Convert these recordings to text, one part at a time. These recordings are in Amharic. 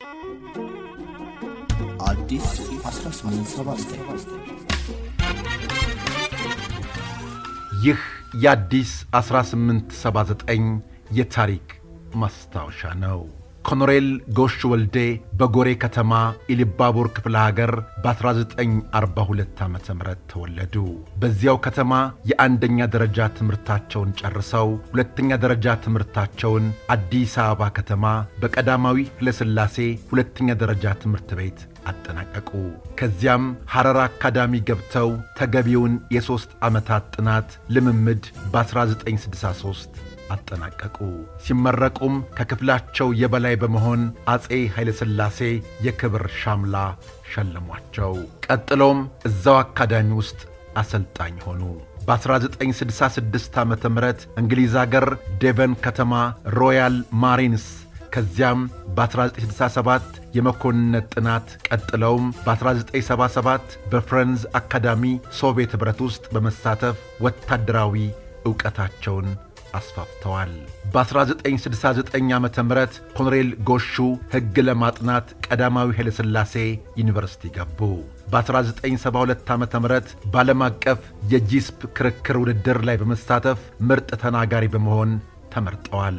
አዲስ 1879 ይህ የአዲስ 1879 የታሪክ ማስታወሻ ነው። ኮሎኔል ጎሽ ወልዴ በጎሬ ከተማ ኢሊባቡር ክፍለ ሀገር በ1942 ዓ ም ተወለዱ። በዚያው ከተማ የአንደኛ ደረጃ ትምህርታቸውን ጨርሰው ሁለተኛ ደረጃ ትምህርታቸውን አዲስ አበባ ከተማ በቀዳማዊ ኃይለሥላሴ ሁለተኛ ደረጃ ትምህርት ቤት አጠናቀቁ። ከዚያም ሐረር አካዳሚ ገብተው ተገቢውን የሦስት ዓመታት ጥናት ልምምድ በ1963 አጠናቀቁ። ሲመረቁም ከክፍላቸው የበላይ በመሆን አፄ ኃይለሥላሴ የክብር ሻምላ ሸለሟቸው። ቀጥሎም እዛው አካዳሚ ውስጥ አሰልጣኝ ሆኑ። በ1966 ዓ ም እንግሊዝ አገር ዴቨን ከተማ ሮያል ማሪንስ ከዚያም በ1967 የመኮንነት ጥናት ቀጥለውም በ1977 በፍረንዝ አካዳሚ ሶቪየት ኅብረት ውስጥ በመሳተፍ ወታደራዊ ዕውቀታቸውን አስፋፍተዋል። በ1969 ዓ ም ኮሎኔል ጎሹ ሕግ ለማጥናት ቀዳማዊ ኃይለሥላሴ ዩኒቨርሲቲ ገቡ። በ1972 ዓ ም በዓለም አቀፍ የጂስፕ ክርክር ውድድር ላይ በመሳተፍ ምርጥ ተናጋሪ በመሆን ተመርጠዋል።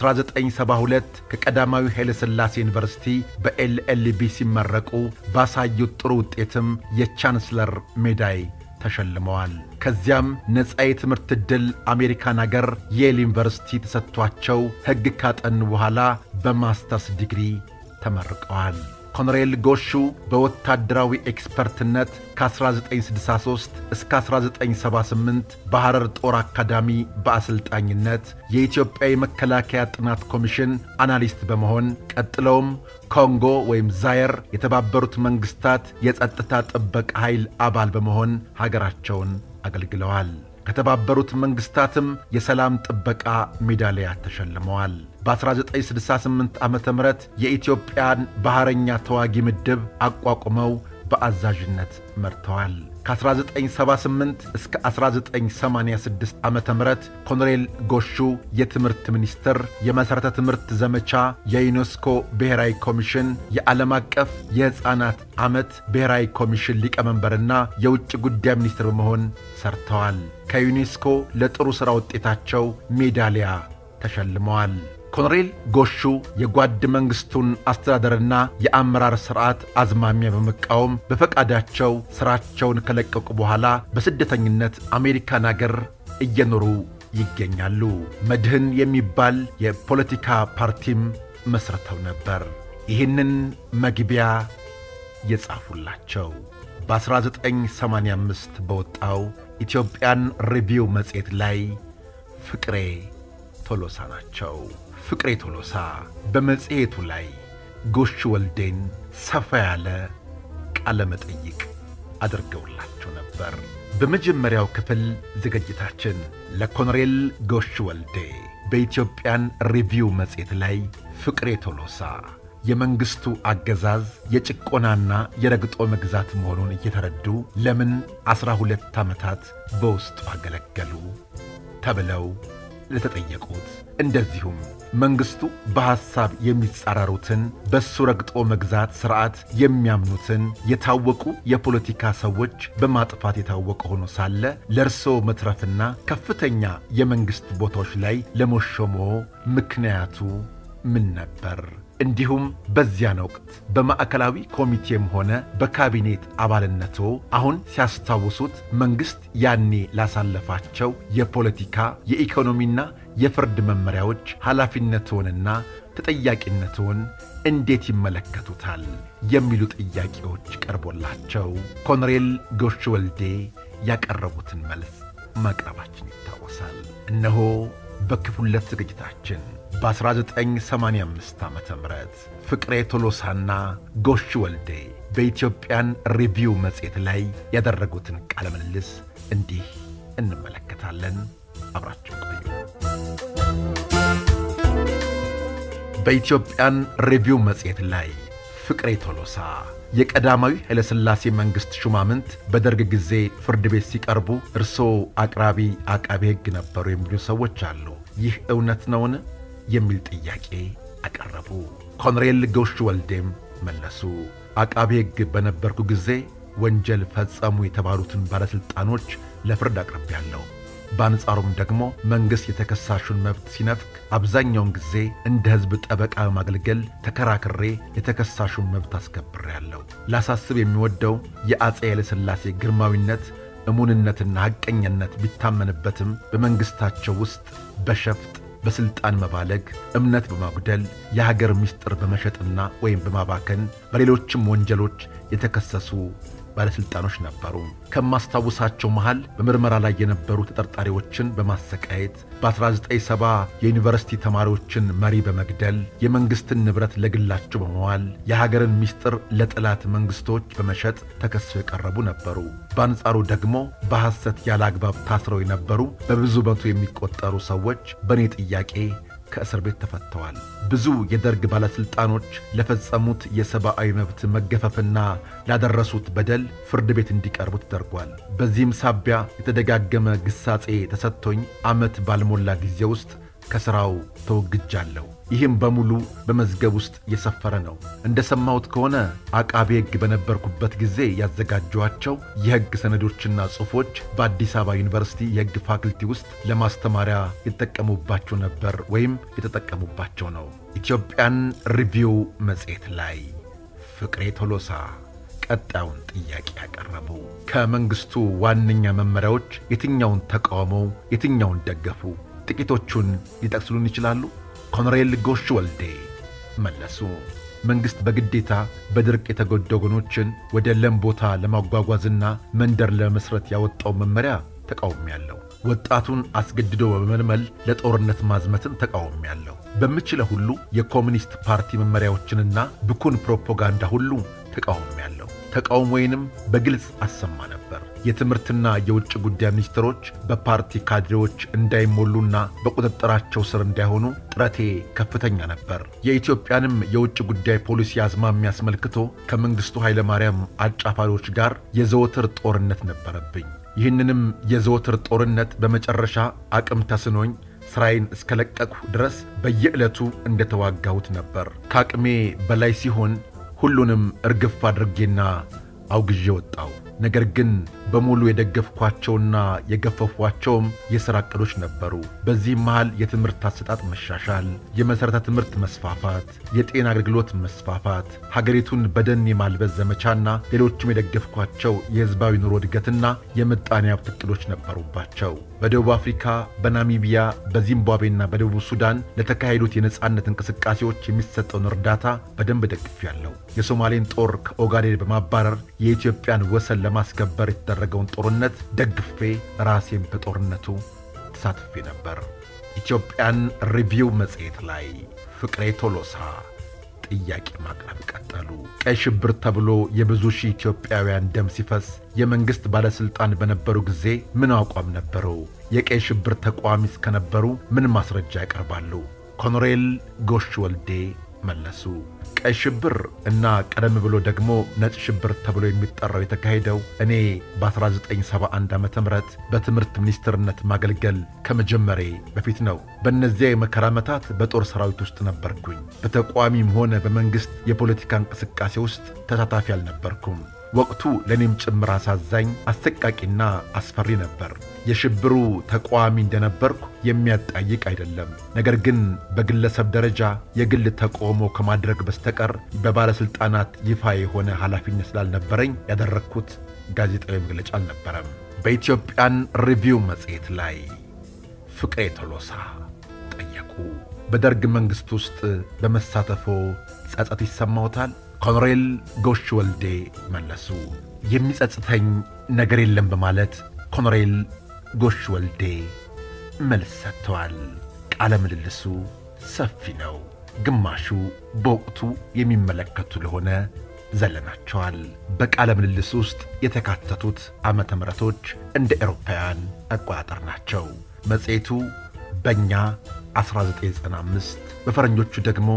በ1972 ከቀዳማዊ ኃይለሥላሴ ዩኒቨርሲቲ በኤልኤልቢ ሲመረቁ ባሳዩት ጥሩ ውጤትም የቻንስለር ሜዳይ ተሸልመዋል። ከዚያም ነፃ የትምህርት ዕድል አሜሪካን አገር የል ዩኒቨርሲቲ ተሰጥቷቸው ሕግ ካጠኑ በኋላ በማስተርስ ዲግሪ ተመርቀዋል። ኮሎኔል ጎሹ በወታደራዊ ኤክስፐርትነት ከ1963 እስከ 1978 በሐረር ጦር አካዳሚ በአሰልጣኝነት የኢትዮጵያ የመከላከያ ጥናት ኮሚሽን አናሊስት በመሆን ቀጥለውም ኮንጎ ወይም ዛየር የተባበሩት መንግሥታት የጸጥታ ጥበቃ ኃይል አባል በመሆን ሀገራቸውን አገልግለዋል። ከተባበሩት መንግሥታትም የሰላም ጥበቃ ሜዳሊያ ተሸልመዋል። በ1968 ዓ ም የኢትዮጵያን ባሕረኛ ተዋጊ ምድብ አቋቁመው በአዛዥነት መርተዋል። ከ1978 እስከ 1986 ዓ ም ኮሎኔል ጎሹ የትምህርት ሚኒስትር፣ የመሠረተ ትምህርት ዘመቻ፣ የዩኔስኮ ብሔራዊ ኮሚሽን፣ የዓለም አቀፍ የሕፃናት ዓመት ብሔራዊ ኮሚሽን ሊቀመንበርና የውጭ ጉዳይ ሚኒስትር በመሆን ሰርተዋል። ከዩኔስኮ ለጥሩ ሥራ ውጤታቸው ሜዳሊያ ተሸልመዋል። ኮሎኔል ጎሹ የጓድ መንግሥቱን አስተዳደርና የአመራር ሥርዓት አዝማሚያ በመቃወም በፈቃዳቸው ሥራቸውን ከለቀቁ በኋላ በስደተኝነት አሜሪካን አገር እየኖሩ ይገኛሉ። መድህን የሚባል የፖለቲካ ፓርቲም መስርተው ነበር። ይህንን መግቢያ የጻፉላቸው በ1985 በወጣው ኢትዮጵያን ሪቪው መጽሔት ላይ ፍቅሬ ቶሎሳ ናቸው። ፍቅሬ ቶሎሳ በመጽሔቱ ላይ ጎሽ ወልዴን ሰፋ ያለ ቃለ መጠይቅ አድርገውላቸው ነበር። በመጀመሪያው ክፍል ዝግጅታችን ለኮሎኔል ጎሽ ወልዴ በኢትዮጵያን ሪቪው መጽሔት ላይ ፍቅሬ ቶሎሳ የመንግሥቱ አገዛዝ የጭቆናና የረግጦ መግዛት መሆኑን እየተረዱ ለምን ዐሥራ ሁለት ዓመታት በውስጡ አገለገሉ ተብለው ለተጠየቁት እንደዚሁም መንግሥቱ በሐሳብ የሚጻረሩትን በሱ ረግጦ መግዛት ሥርዓት የሚያምኑትን የታወቁ የፖለቲካ ሰዎች በማጥፋት የታወቀ ሆኖ ሳለ ለእርስዎ መትረፍና ከፍተኛ የመንግሥት ቦታዎች ላይ ለመሾሞ ምክንያቱ ምን ነበር? እንዲሁም በዚያን ወቅት በማዕከላዊ ኮሚቴም ሆነ በካቢኔት አባልነቶ አሁን ሲያስታውሱት መንግሥት ያኔ ላሳለፋቸው የፖለቲካ የኢኮኖሚና የፍርድ መመሪያዎች ኃላፊነትዎንና ተጠያቂነትዎን እንዴት ይመለከቱታል? የሚሉ ጥያቄዎች ቀርቦላቸው ኮሎኔል ጎሽ ወልዴ ያቀረቡትን መልስ ማቅረባችን ይታወሳል። እነሆ በክፍል ሁለት ዝግጅታችን በ1985 ዓ ም ፍቅሬ ቶሎሳና ጎሽ ወልዴ በኢትዮጵያን ሪቪው መጽሔት ላይ ያደረጉትን ቃለ ምልልስ እንዲህ እንመለከታለን። አብራችሁ ቆዩ። በኢትዮጵያን ሪቪው መጽሔት ላይ ፍቅሬ ቶሎሳ የቀዳማዊ ኃይለሥላሴ መንግሥት ሹማምንት በደርግ ጊዜ ፍርድ ቤት ሲቀርቡ እርስዎ አቅራቢ አቃቤ ሕግ ነበሩ የሚሉ ሰዎች አሉ። ይህ እውነት ነውን? የሚል ጥያቄ አቀረቡ። ኮሎኔል ጎሽ ወልዴም መለሱ። አቃቤ ሕግ በነበርኩ ጊዜ ወንጀል ፈጸሙ የተባሉትን ባለሥልጣኖች ለፍርድ አቅርቤያለሁ። በአንጻሩም ደግሞ መንግሥት የተከሳሹን መብት ሲነፍግ አብዛኛውን ጊዜ እንደ ሕዝብ ጠበቃ በማገልገል ተከራክሬ የተከሳሹን መብት አስከብሬያለሁ። ላሳስብ የሚወደው የአፄ ኃይለሥላሴ ግርማዊነት እሙንነትና ሐቀኝነት ቢታመንበትም በመንግሥታቸው ውስጥ በሸፍጥ በሥልጣን መባለግ፣ እምነት በማጉደል የሀገር ምስጢር በመሸጥና ወይም በማባከን በሌሎችም ወንጀሎች የተከሰሱ ባለሥልጣኖች ነበሩ። ከማስታውሳቸው መሃል በምርመራ ላይ የነበሩ ተጠርጣሪዎችን በማሰቃየት በ1970 የዩኒቨርሲቲ ተማሪዎችን መሪ በመግደል የመንግሥትን ንብረት ለግላቸው በመዋል የሀገርን ምስጢር ለጠላት መንግሥቶች በመሸጥ ተከሰው የቀረቡ ነበሩ። በአንጻሩ ደግሞ በሐሰት ያለ አግባብ ታስረው የነበሩ በብዙ መቶ የሚቆጠሩ ሰዎች በእኔ ጥያቄ ከእስር ቤት ተፈተዋል። ብዙ የደርግ ባለሥልጣኖች ለፈጸሙት የሰብአዊ መብት መገፈፍና ላደረሱት በደል ፍርድ ቤት እንዲቀርቡ ተደርጓል። በዚህም ሳቢያ የተደጋገመ ግሳጼ ተሰጥቶኝ ዓመት ባልሞላ ጊዜ ውስጥ ከሥራው ተወግጃለሁ። ይህም በሙሉ በመዝገብ ውስጥ የሰፈረ ነው። እንደ ሰማሁት ከሆነ አቃቤ ሕግ በነበርኩበት ጊዜ ያዘጋጇቸው የሕግ ሰነዶችና ጽሑፎች በአዲስ አበባ ዩኒቨርሲቲ የሕግ ፋክልቲ ውስጥ ለማስተማሪያ የተጠቀሙባቸው ነበር ወይም የተጠቀሙባቸው ነው። ኢትዮጵያን ሪቪው መጽሔት ላይ ፍቅሬ ቶሎሳ ቀጣዩን ጥያቄ ያቀረቡ ከመንግሥቱ ዋነኛ መመሪያዎች የትኛውን ተቃውመው የትኛውን ደገፉ? ጥቂቶቹን ሊጠቅስሉን ይችላሉ? ኮሎኔል ጎሽ ወልዴ መለሱ። መንግሥት በግዴታ በድርቅ የተጎዱ ወገኖችን ወደ ለም ቦታ ለማጓጓዝና መንደር ለመስረት ያወጣው መመሪያ ተቃውሜያለሁ። ወጣቱን አስገድዶ በመመልመል ለጦርነት ማዝመትን ተቃውሜያለሁ። በምችለው ሁሉ የኮሚኒስት ፓርቲ መመሪያዎችንና ብኩን ፕሮፓጋንዳ ሁሉ ተቃውሜያለሁ። ተቃውሞዬንም በግልጽ አሰማ ነበር። የትምህርትና የውጭ ጉዳይ ሚኒስትሮች በፓርቲ ካድሬዎች እንዳይሞሉና በቁጥጥራቸው ስር እንዳይሆኑ ጥረቴ ከፍተኛ ነበር። የኢትዮጵያንም የውጭ ጉዳይ ፖሊሲ አዝማሚያ አስመልክቶ ከመንግሥቱ ኃይለማርያም አጫፋሪዎች ጋር የዘወትር ጦርነት ነበረብኝ። ይህንንም የዘወትር ጦርነት በመጨረሻ አቅም ተስኖኝ ሥራዬን እስከለቀቅሁ ድረስ በየዕለቱ እንደተዋጋሁት ነበር። ከአቅሜ በላይ ሲሆን ሁሉንም እርግፍ አድርጌና አውግዤ ወጣው። ነገር ግን በሙሉ የደገፍኳቸውና የገፈፏቸውም የሥራ ዕቅዶች ነበሩ። በዚህም መሃል የትምህርት አሰጣጥ መሻሻል፣ የመሠረተ ትምህርት መስፋፋት፣ የጤና አገልግሎት መስፋፋት፣ ሀገሪቱን በደን የማልበስ ዘመቻና ሌሎችም የደገፍኳቸው የሕዝባዊ ኑሮ እድገትና የምጣኔ ሀብት ዕቅዶች ነበሩባቸው። በደቡብ አፍሪካ፣ በናሚቢያ፣ በዚምባብዌና በደቡብ ሱዳን ለተካሄዱት የነጻነት እንቅስቃሴዎች የሚሰጠውን እርዳታ በደንብ ደግፌያለሁ። የሶማሌን ጦር ከኦጋዴን በማባረር የኢትዮጵያን ወሰን ለማስከበር የተደረገውን ጦርነት ደግፌ ራሴም በጦርነቱ ተሳትፌ ነበር። ኢትዮጵያን ሪቪው መጽሔት ላይ ፍቅሬ ቶሎሳ ጥያቄ ማቅረብ ቀጠሉ። ቀይ ሽብር ተብሎ የብዙ ሺህ ኢትዮጵያውያን ደም ሲፈስ የመንግሥት ባለሥልጣን በነበሩ ጊዜ ምን አቋም ነበረው? የቀይ ሽብር ተቋሚ እስከነበሩ ምን ማስረጃ ያቀርባሉ? ኮሎኔል ጎሽ ወልዴ መለሱ። ቀይ ሽብር እና ቀደም ብሎ ደግሞ ነጭ ሽብር ተብሎ የሚጠራው የተካሄደው እኔ በ1971 ዓ ም በትምህርት ሚኒስትርነት ማገልገል ከመጀመሬ በፊት ነው። በእነዚያ የመከራ ዓመታት በጦር ሰራዊት ውስጥ ነበርኩኝ። በተቋሚም ሆነ በመንግሥት የፖለቲካ እንቅስቃሴ ውስጥ ተሳታፊ አልነበርኩም። ወቅቱ ለእኔም ጭምር አሳዛኝ፣ አሰቃቂና አስፈሪ ነበር። የሽብሩ ተቃዋሚ እንደነበርኩ የሚያጣይቅ አይደለም። ነገር ግን በግለሰብ ደረጃ የግል ተቃውሞ ከማድረግ በስተቀር በባለሥልጣናት ይፋ የሆነ ኃላፊነት ስላልነበረኝ ያደረግኩት ጋዜጣዊ መግለጫ አልነበረም። በኢትዮጵያን ሪቪው መጽሔት ላይ ፍቅሬ ቶሎሳ ጠየቁ። በደርግ መንግሥት ውስጥ በመሳተፎ ጸጸት ይሰማዎታል? ኮሎኔል ጎሽ ወልዴ መለሱ። የሚጸጽተኝ ነገር የለም በማለት ኮሎኔል ጎሽ ወልዴ መልስ ሰጥተዋል። ቃለ ምልልሱ ሰፊ ነው። ግማሹ በወቅቱ የሚመለከቱ ለሆነ ዘለናቸዋል። በቃለ ምልልስ ውስጥ የተካተቱት ዓመተ ምሕረቶች እንደ ኤሮፓውያን አቆጣጠር ናቸው። መጽሔቱ በእኛ 1995 በፈረንጆቹ ደግሞ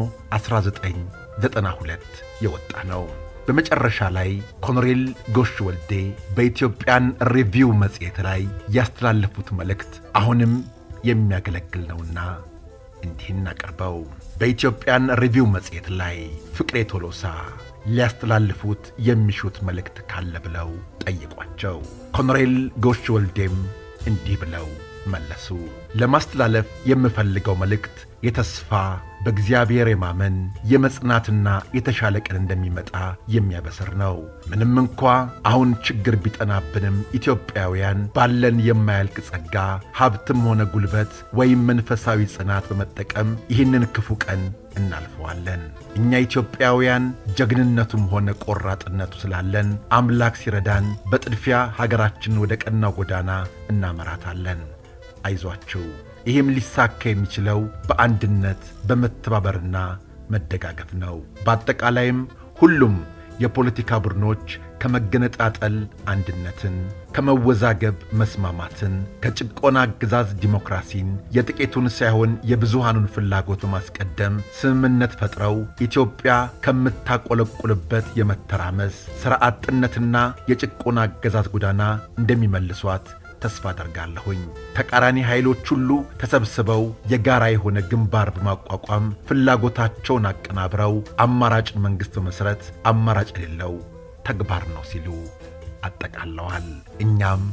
1992 የወጣ ነው። በመጨረሻ ላይ ኮሎኔል ጎሽ ወልዴ በኢትዮጵያን ሪቪው መጽሔት ላይ ያስተላለፉት መልእክት አሁንም የሚያገለግል ነውና እንዲህ እናቀርበው። በኢትዮጵያን ሪቪው መጽሔት ላይ ፍቅሬ ቶሎሳ ሊያስተላልፉት የሚሹት መልእክት ካለ ብለው ጠየቋቸው። ኮሎኔል ጎሽ ወልዴም እንዲህ ብለው መለሱ። ለማስተላለፍ የምፈልገው መልእክት የተስፋ በእግዚአብሔር የማመን የመጽናትና የተሻለ ቀን እንደሚመጣ የሚያበስር ነው። ምንም እንኳ አሁን ችግር ቢጠናብንም ኢትዮጵያውያን ባለን የማያልቅ ጸጋ፣ ሀብትም ሆነ ጉልበት ወይም መንፈሳዊ ጽናት በመጠቀም ይህንን ክፉ ቀን እናልፈዋለን። እኛ ኢትዮጵያውያን ጀግንነቱም ሆነ ቆራጥነቱ ስላለን አምላክ ሲረዳን በጥድፊያ ሀገራችንን ወደ ቀናው ጎዳና እናመራታለን። አይዟችሁ። ይህም ሊሳካ የሚችለው በአንድነት በመተባበርና መደጋገፍ ነው። በአጠቃላይም ሁሉም የፖለቲካ ቡድኖች ከመገነጣጠል አንድነትን፣ ከመወዛገብ መስማማትን፣ ከጭቆና አገዛዝ ዲሞክራሲን፣ የጥቂቱን ሳይሆን የብዙሃኑን ፍላጎት በማስቀደም ስምምነት ፈጥረው ኢትዮጵያ ከምታቆለቁልበት የመተራመስ ሥራ አጥነትና የጭቆና አገዛዝ ጎዳና እንደሚመልሷት ተስፋ አደርጋለሁኝ። ተቃራኒ ኃይሎች ሁሉ ተሰብስበው የጋራ የሆነ ግንባር በማቋቋም ፍላጎታቸውን አቀናብረው አማራጭ መንግሥት በመሥረት አማራጭ የሌለው ተግባር ነው ሲሉ አጠቃለዋል። እኛም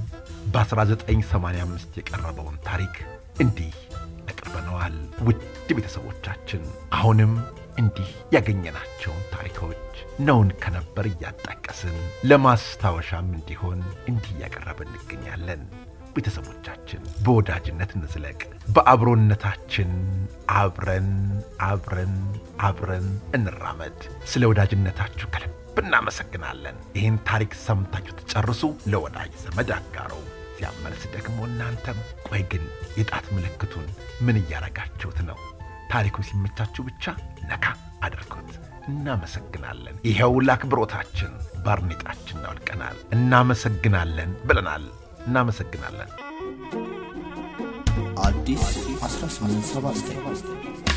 በ1985 የቀረበውን ታሪክ እንዲህ አቅርበነዋል። ውድ ቤተሰቦቻችን አሁንም እንዲህ ያገኘናቸውን ታሪኮች ነውን ከነበር እያጣቀስን ለማስታወሻም እንዲሆን እንዲህ እያቀረብን እንገኛለን። ቤተሰቦቻችን በወዳጅነት እንዝለቅ፣ በአብሮነታችን አብረን አብረን አብረን እንራመድ። ስለ ወዳጅነታችሁ ከልብ እናመሰግናለን። ይህን ታሪክ ሰምታችሁ ትጨርሱ ለወዳጅ ዘመድ አጋሩ። ሲያመልስ ደግሞ እናንተም ቆይ ግን የጣት ምልክቱን ምን እያረጋችሁት ነው? ታሪኩ ሲመቻችሁ ብቻ ነካ አድርጉት። እናመሰግናለን። ይኸው ለአክብሮታችን ባርኔጣችን አውልቀናል። እናመሰግናለን ብለናል። እናመሰግናለን። አዲስ 1879